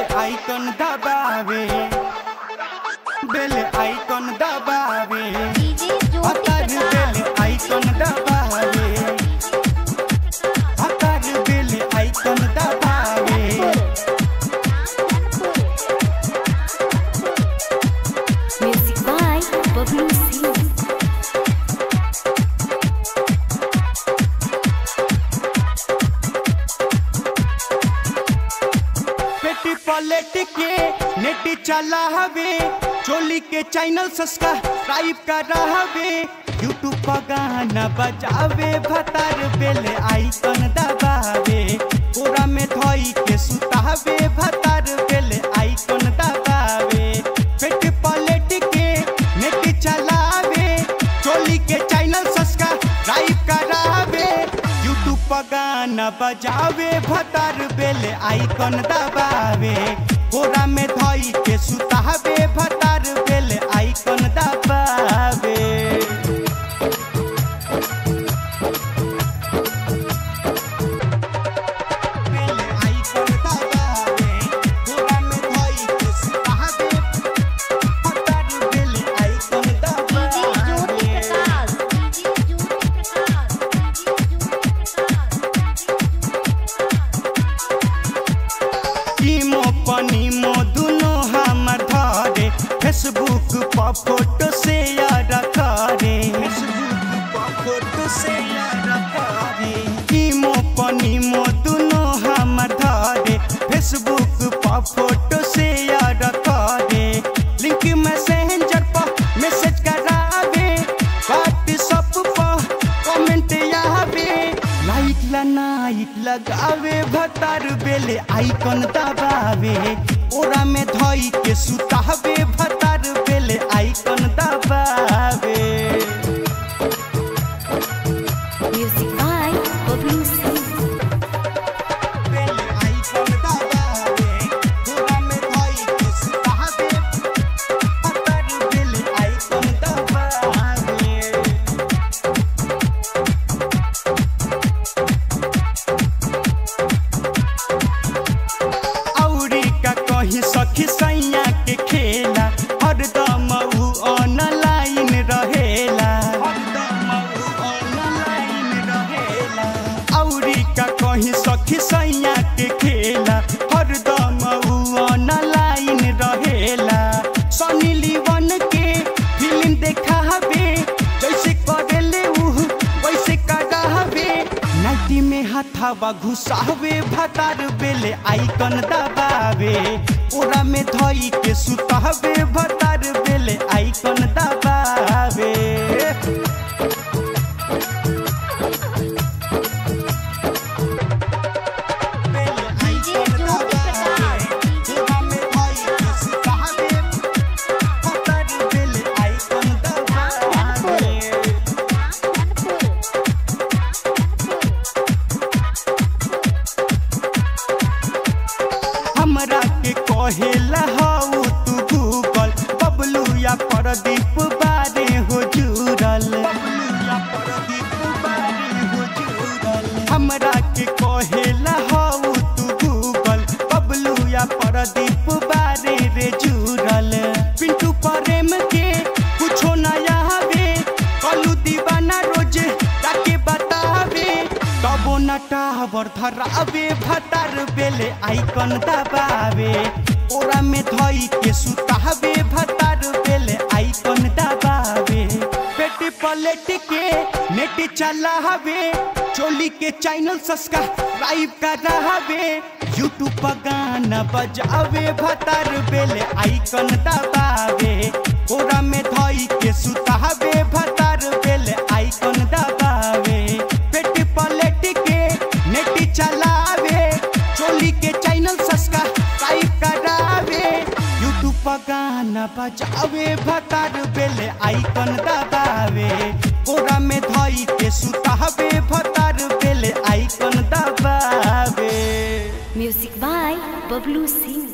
Icon दबावे बेल icon दबावे DJ ज्योति हतार प्रकाश बेल आइकन दबावे हतार बेल आइकन दबावे म्यूजिक बाय बबलू सिंह पेटी पलट के नेट चला हवे चोली के चैनल सब्सक्राइब कर हवे यूट्यूब पर गाना बजावे भतार बेल आइकन दबावे पूरा में धोई के सुतावे भतार बेल आइकन दबावे पेट पलट के नेट चलावे चोली के चैनल सब्सक्राइब करावे यूट्यूब पर गाना बजावे भतार बेल आइकन दबावे कोरा में धोई के सुतावे भतार बेल आइकन दबावे बेल आइकन दबावे कोरा में धोई के सुतावे भतार बेल आइकन डीजे ज्योति दबावे प्रकाश डीजे ज्योति प्रकाश टीमो पनीमो दुनो हमर धरे फेसबुक पर फोटो शेयर करे फेसबुक पर फोटो शेयर करे टीमो पनीमो दुनो हमर धरे फेसबुक पर फोटो शेयर करे लिंक मैसेंजर पर मैसेज करावे व्हाट्सएप पर कमेंट आवे लाइक ला नाइक लगावे भतार बेले आइकन दबावे ओरा में धोई के सुतावे भतार बेले आइकन दबावे म्यूजिक बाय बबलू सिंह बेले आइकन दबावे ओरा में धोई के सुतावे भतार बेले आइकन दबावे औरी का कही सखी सैया के खेला हरदम ऊ ऑनलाइन रहेला हरदम ऊ ऑनलाइन रहेला औरी का कही सखी सैया के खेला हरदम ऊ ऑनलाइन रहेला सनी लीवन के फिल्म देखावे जैसे करेले ऊ वैसे करावे नाइटी में हथावा घुसावे भतार बेले आइकन दबावे ओरा में धोई के सुतावे भतार बेले आइकन दबावे बेले डीजे आइकन ज्योति दबावे, प्रकाश ओरा में धोई के सुतावे, भतार बेले आइकन दबावे। हमरा के कहेला हऊ तू गूगल बबलू या प्रदीप बारे हो जुड़ल हमरा के कहेला हऊ तू गूगल बबलू या प्रदीप बारे रे जुड़ल पिंटू प्रेम के कुछो नया हवे कलू दीवाना रोजे ताके बतावे तबो न टावर धरावे भतार बेले आइकन दबावे ओरा में धोई के सुतावे भतार बेले आइकन दबावे पेटी पलट के नेट चलावे चोली के चैनल सब्सक्राइब करावे यूट्यूब पर गाना बजावे भतार बेले आइकन दबावे ओरा में धोई के सुतावे भतार बेले आइकन दबावे पेट पलट के नेट चलावे चोली के चैनल सब्सक्राइब करावे यूट्यूब पर गाना बजावे भतार बेले आइकन दबावे ओरा में धोई के सुतावे भतार बेले आइकन दबावे म्यूजिक बाय बबलू सिंह